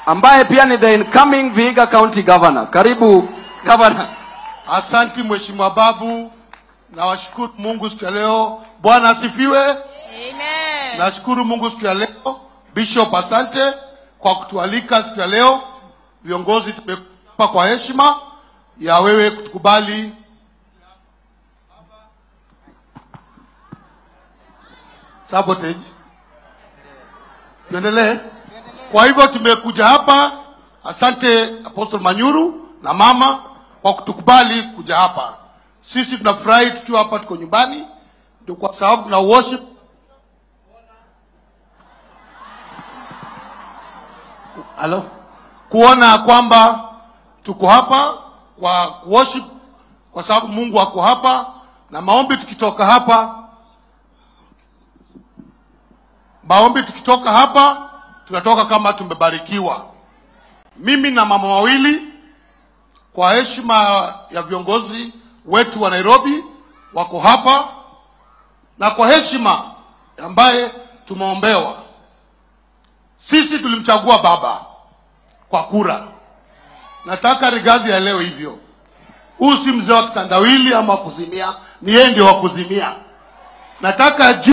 ambaye pia ni the incoming Vihiga County Governor. Karibu governor. Asanti Mheshimiwa Babu, nawashukuru Mungu siku ya leo. Bwana asifiwe. Amen. Nashukuru Mungu siku ya leo. Bishop, asante kwa kutualika siku ya leo. Viongozi tumekupa kwa heshima ya wewe kutukubali. Sabotage. Tuendelee. Kwa hivyo tumekuja hapa. Asante Apostle Manyuru na mama kwa kutukubali kuja hapa. Sisi tunafurahi tukiwa hapa, tuko nyumbani, ndio kwa sababu tuna worship Halo? Kuona kwamba tuko hapa kwa worship kwa sababu Mungu ako hapa na maombi tukitoka hapa maombi tukitoka hapa tunatoka kama tumebarikiwa. Mimi na mama wawili kwa heshima ya viongozi wetu wa Nairobi wako hapa na kwa heshima ambaye tumeombewa sisi tulimchagua baba kwa kura. Nataka Rigathi ya leo hivyo, huyu si mzee wa kitandawili ama kuzimia, ni yeye ndio wa kuzimia. Nataka ajue